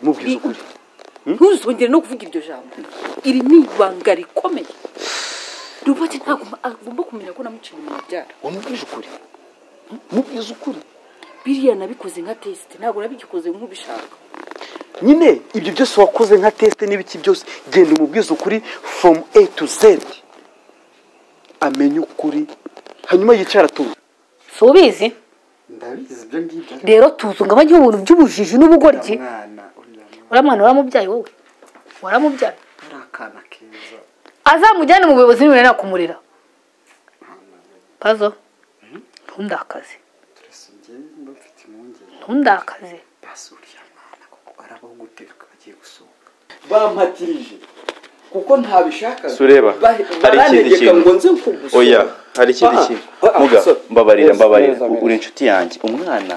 mubwiza ukuri ntuzongere no kuvuga iryo jambo iri ni ibanga rikomeye roboti ntabwo agomba kumenya ko namuciye umubyara wamubwije ukuri mubwiza ukuri biriya nabikoze nka tesite ntabwo nabigikoze nk'ubishaka nyine ibyo byose wakoze nka tesite n'ibiki byose genda umubwiza ukuri fomu a to z amenye ukuri hanyuma yicara tuzi si ubizi ndabizi ibyo ngibyo rero tuzunga abajya ibintu by'ubujiji n'ubugoryi mwana uriya mwana uriya mwana waramubyaye wowe waramubyaye ari akana keza azamujyane mu buyobozi niba nakumurira pazo ntundakaze turese ngewe mba mfite impungenge ntundakaze basi uriya mwana kuko ari abaho gutereka bagiye gusohoka bampatirije kuko ntabishakaga Sureba, Ba- hari ikindi barantegeka kintu. ngo nze kugusohoka oya hari ikindi Ah, kintu ah, muga so- mbabarira yes, mbabarira neza, neza. uri inshuti yanjye umwana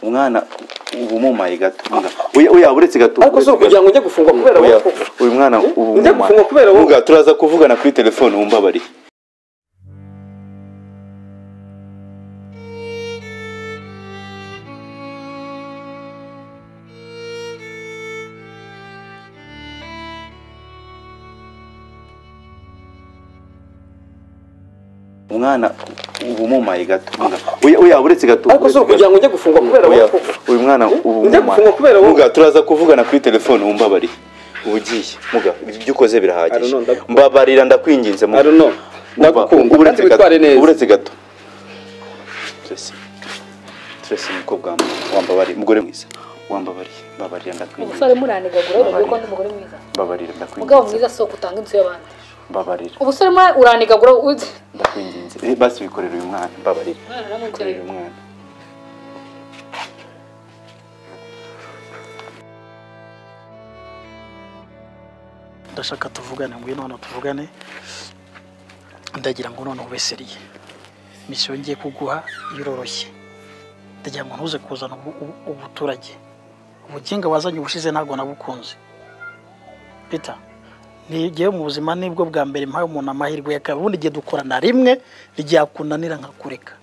umwana uba umumaye gato muga oya oya uretse gato ariko si uretse gato. ukugira ngo ujye gufungwa kubera Oya, wowe koko. uyu mwana ubu Njya umwana. gufungwa kubera wowe. Muga, turaza kuvugana kuri telefone wumbabarire umwana uba umumaye gato muga oya oya uretse gato ariko si uretse gato. ukugira ngo ujye gufungwa kubera wowe Oya, koko. uyu mwana ubu Njya mama. gufungwa kubera wowe. Muga, turaza kuvugana kuri telefone wumbabarire uba ugiye muga ibyo ukoze birahagije Aruno, ndagukunda. mbabarira ndakwinginze muga aruno Uba- ndagukunda kandi witware neza uretse gato Tracy, Tracy umukobwa wanjye, wambabariye umugore mwiza wambabariye mbabarira ndakwinginze umusore muranigagura urabona ko undi mugore mwiza mbabarira mugabo ndakwinginze mwiza si utanga inzu y'abandi mbabarira umusore muri uranigagura uzi ndakwinginze Eh, basi bikorera uyu mwana mbabarira umwana bikorera aramubyaye uyu mwana ndashaka tuvugane ngwino hano tuvugane ndagira ngo none ube seriye misiyo ngiye kuguha iroroshye ndagira ngo ntuze kuzana ubu- ubu- ubuturage ubuginga wazanye ubushize ntabwo nabukunze peter ngewe mu buzima nibwo bwa mbere mpaye umuntu amahirwe yakaba ubundi igihe dukorana rimwe ryakunanira nkakureka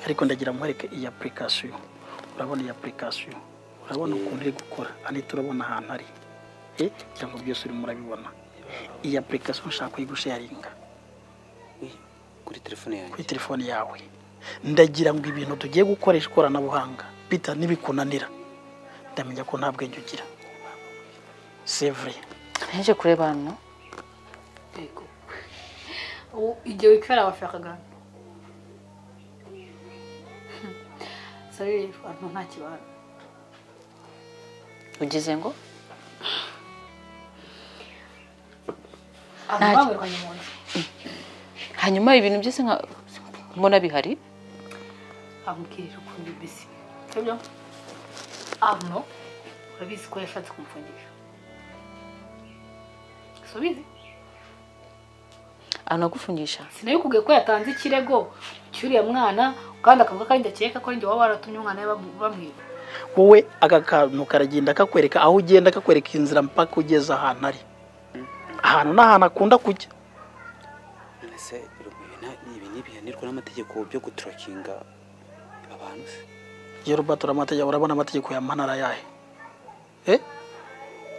ariko ndagira nkwereke iyi apurikasiyo urabona iyi apurikasiyo urabona ukuntu iri gukora hano turabona ahantu ari Eh, ngira ngo byose urimo urabibona iyi apurikasiyo nshaka kuyigusharinga kuri telefone yanjye kuri telefone yawe ndagira ngo ibintu tugiye gukoresha ikoranabuhanga bita nibikunanira ndamenya ko nta bwenge ugira sevure nteje kureba hano yego igihe wicara washakaga sorry abantu nta kibara ugize ngo abantu bamwirukanye mu nzu hanyuma ibintu byose nka mbona bihari amubwirije ukuntu bisi sibyo arno urabizi ko yashatse kumupfungisha si ubizi anagufungisha sinabikubwiye ko yatanze ikirego cy'uriya mwana kandi akavuga ko ari njye akeka ko ari njye waba waratumye umwana we bamu- bamwiba wowe aka kantu karagenda kakwereka aho ugenda kakwereka inzira mpaka ugeze ahantu ari ahantu n'ahantu akunda kujya ese ibi ntibihanirwa n'amategeko byo guturakinga abantu se yewe Robert uramategeko urabona amategeko ya mana ari ayahe Eh?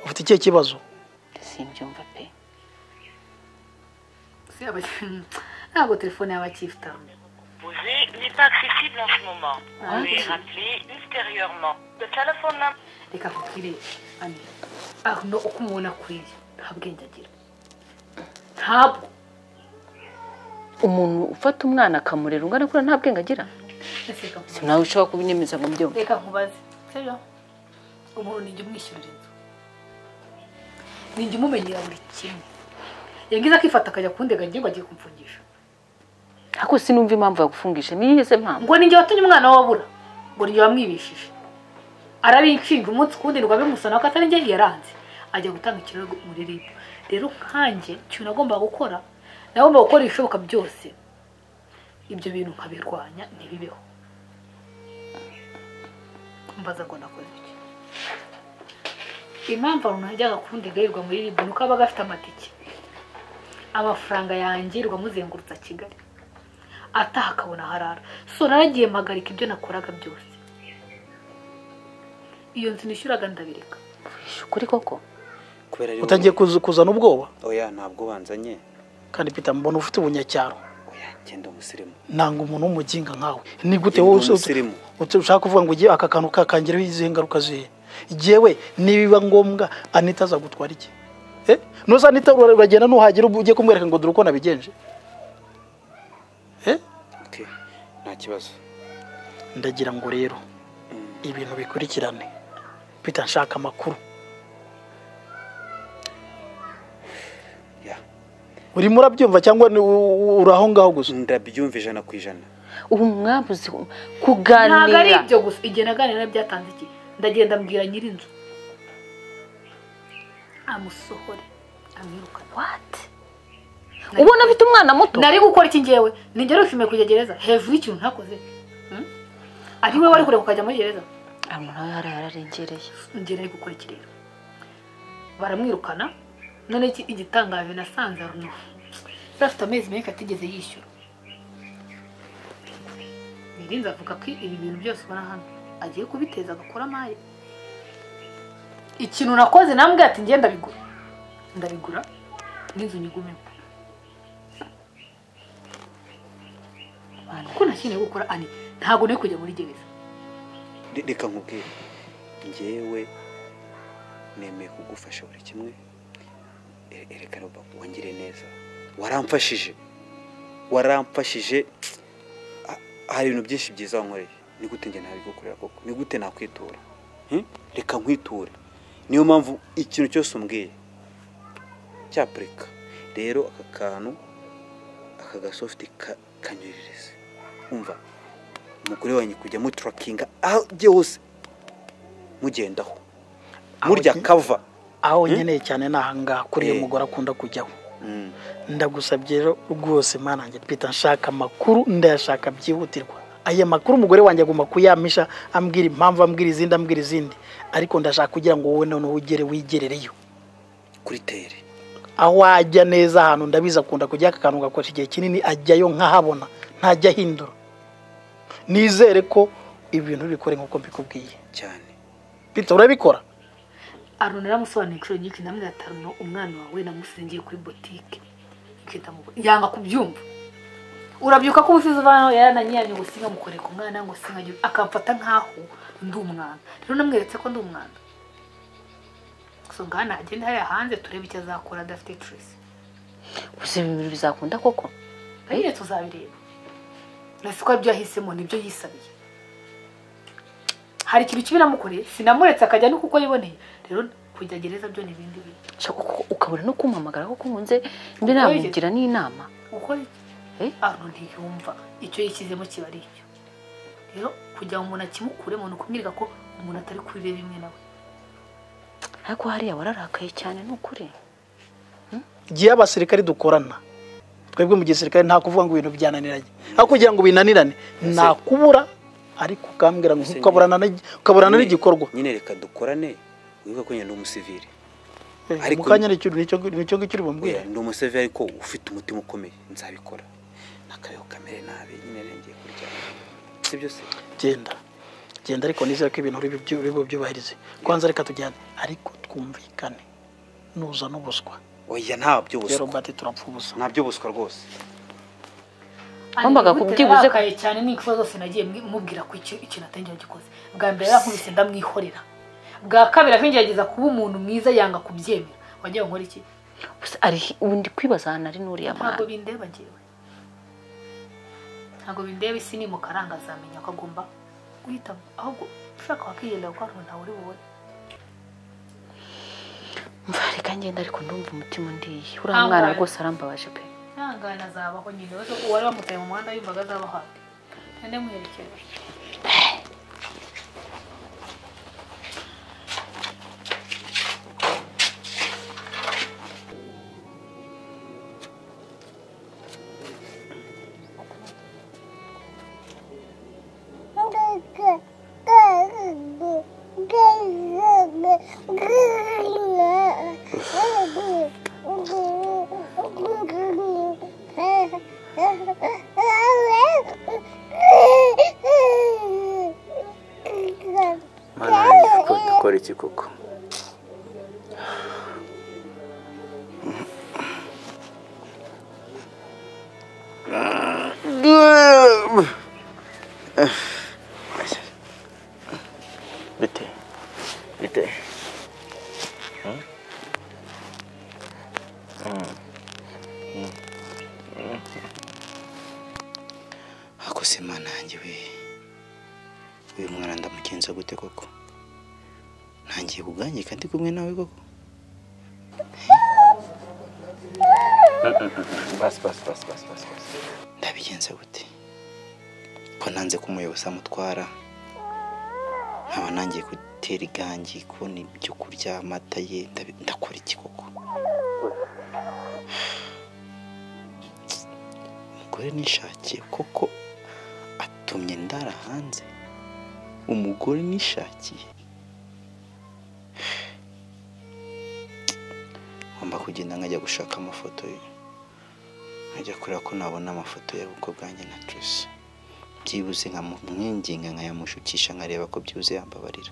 ufite ikihe kibazo simbyumva pe Si aba- ntabwo telefone yaba akifite Vous êtes- n'est pas accessible en ce moment. Ah, Vous pouvez ok. rappeler ultérieurement. Le téléphone n'a reka nkubwire ani arno uko umubona kuriya nta bwenge agira ntabwo umuntu ufata umwana akamurera ungana kuriya nta bwenge agira Ese reka nkubaze. nawe ushobora kubinyemeza ngo mbyumve reka nkubaze sibyo umuntu nijya umwishyurira inzu nijya umumenyera buri kimwe yagize akifata akajya kundega ngira ngo agiye kumfungisha ariko sinumva impamvu yagufungisha niyo ize mpamvu ngo nijye watumye umwana wabura ngo nijye wamwibishije arabinshinga umunsi ku wundi ngo abimusana ko atari njye yaranze ajya gutanga ikirego muri ribu rero nkanjye ikintu nagombaga gukora nagombaga gukora ibishoboka byose ibyo bintu nkabirwanya ntibibeho mbaza ngo nakoze iki impamvu abantu najyaga kundegayirwa muri ribu ni uko abaga afite amatike amafaranga yangirwa muzengurutsa kigali ataha akabona aharara so naragiye mpagarika ibyo nakoraga byose iyo nzu nishyuraga ndabireka ukuri koko kubera ari utangiye kuza- kuzana ubwoba oya ntabwo banzanye kandi Peter mbona ufite ubunyacyaro oya genda umusirimu nanga umuntu w'umuginga nkawe ni gute Njye wowe ndi uzi- umusirimu. uti- ushaka kuvuga ngo ugiye aka kantu kakangiraho izihe ngaruka zihe jewe nibiba ngombwa anita azagutwara iki Eh? nuza anita ura- uragenda nuhagera ubu- ujye kumwereka ngo dore uko nabigenje Eh? okay nta kibazo ndagira ngo rero ibintu bikurikirane Peter nshaka amakuru ya urimo urabyumva cyangwa ni- u- u- uri aho ngaho gusa ndabyumva ijana ku ijana ubu mwabuze ntabwo ari kuganira ibyo gusa igihe naganira byatanze iki ndagenda mbwira nyir'inzu amusohore amwirukane What? ubona afite umwana muto nari gukora iki ngewe nijya nishimiye kujya gereza hejuru y'ikintu ntakoze Hmm? ari we wari kure kukajya muri gereza Ah, umuntu nawe yari yararengereye ngira ari gukora iki rero baramwirukana none iki- igitangaje nasanze ari yari afite amezi menshi atigeze yishyura birinze avuga ko ibi bintu byose ubona hano agiye kubiteza agakora amaye ikintu nakoze nambwira ati ngenda bigura ndabigura n'inzu nyigumemo kuko nta kintu yo gukora ani ntabwo nari kujya muri gereza Re- reka nkubwire ngewe nemeye kugufasha buri kimwe E- ereka roba wongere neza waramfashije waramfashije Ah, hari ibintu byinshi byiza wankoreye ni gute njye ntabigukorera koko ni gute nakwitura Hmm? reka nkwiture niyo mpamvu ikintu cyose umbwiye cyapurika rero aka kantu aka gasofti ka- kanyuririze umva umugore wanyu kujya muturakinga aho ujye hose mugendaho murya Aho- kava aho nkeneye cyane ni ahangaha kuri iyo Eh. mugore akunda kujyaho Mm. ndagusabye rero rwose mana njye pita nshaka amakuru ndayashaka byihutirwa aya makuru umugore wanjye agomba kuyamisha ambwira impamvu ambwira izindi ambwira izindi ariko ndashaka kugira ngo wowe noneho ugere wigerereyo kuri tere aho ajya neza ahantu ndabizi akunda kujya aka kantu gakoresha igihe kinini ajyayo nkahabona ntajya ahindura nizere ko ibintu bikore nk'uko mbikubwiye cyane pita urabikora aruna yaramusobanuriye inshuro nyinshi namwe atanu umwana wawe namusingiye kuri botike ikita mu yanga kubyumva urabyuka ko umusizi uvanaho yarananyiranye ngo singa mukoreka umwana ngo singa akamfata nkaho ndi umwana rero namweretse ko ndi umwana gusa ngo hano agende hariya hanze turebe icyo azakora adafite tresi gusa ibi bintu bizakunda koko rero tuzabireba nasi ko aribyo yahisemo nibyo yisabiye hari ikintu kibi namukoreye sinamuretse akajya no kuko yiboneye rero kujya gereza byo ni ibindi bintu Shaka uko- ukabura no kumpamagara ko kunze mbe Oye. namugira n'inama gukora Eh? iki arno ntiyumva icyo yishyizemo kiba ari icyo rero kugira ngo umuntu akimukuremo ni ukumwereka ko umuntu atari kurira rimwe nawe ariko hariya wararakaye cyane ni ukuri gihe abasirikare dukorana twebwe mu gisirikare nta kuvuga ngo ibintu byananiranye aho kugira ngo binanirane nakubura ariko ukambwira ngo Ese ukaburana na- ukaburana Nyine- n'igikorwa nyine reka dukorane wibuke ko nyine ndi umusivili Eh, mu ariko- kanya nicyo nicyo nicyo ngicyo uri bumbwire oya ndi umusivili ariko ufite umutima ukomeye nzabikora nakabeho kamere nabi nyine rero ngiye kuryama si byo se genda genda ariko nizere ko ibintu uri bubyu- uri bubyubahirize kwanza reka tujyane ariko twumvikane nuza n'ubuswa oya nta rero by'ubuswa bati turapfa ubusa nta by'ubuswa rwose Wumvaga Ariko kubyibuze- yarakaye cyane n'ikibazo zose nagiye mwi- mubwira ko icyo ikintu atari njye wagikoze bwa mbere yarankubise ndamwihorera bwa kabiri aho ngerageza kuba umuntu mwiza yanga kubyemera wagira ngo nkore iki gusa ari ubu ndi kwibaza ahantu ari n'uriya ntabwo mwana bindeba ngewe ntabwo bindeba isi ni mukaranga azamenya ko agomba guhitamo ahubwo ushaka wakigendera kuko hari umuntu uri bubone mva reka ngenda ariko ndumva umutima undiye Ah, uriya mwana ngahe. rwose arambabaje pe ntangana azabaho nyine we uwari wamutaye mu muhanda yumvaga azabaho ahandi nande muherekeje Thank you. Mana, ariko bite bite Hmm? Hmm. ako se imana yanjye we uyu mwana ndamugenza gute koko ntangiye kubwanjye kandi kumwe nawe koko basi basi basi basi basi basi ndabigenza gute ko nanze ko umuyobozi amutwara nkaba nangiye gutera igangi kubona ibyo kurya amata ye ndabi- ndakora iki koko umugore nishakiye koko atumye ndara hanze umugore nishakiye ngomba kugenda nkajya gushaka amafoto ye nkajya kureba ko nabona amafoto y'ubukwe bwanjye na Tracy byibuze nkamumwinginga nkayamushukisha nkareba ko byibuze yambabarira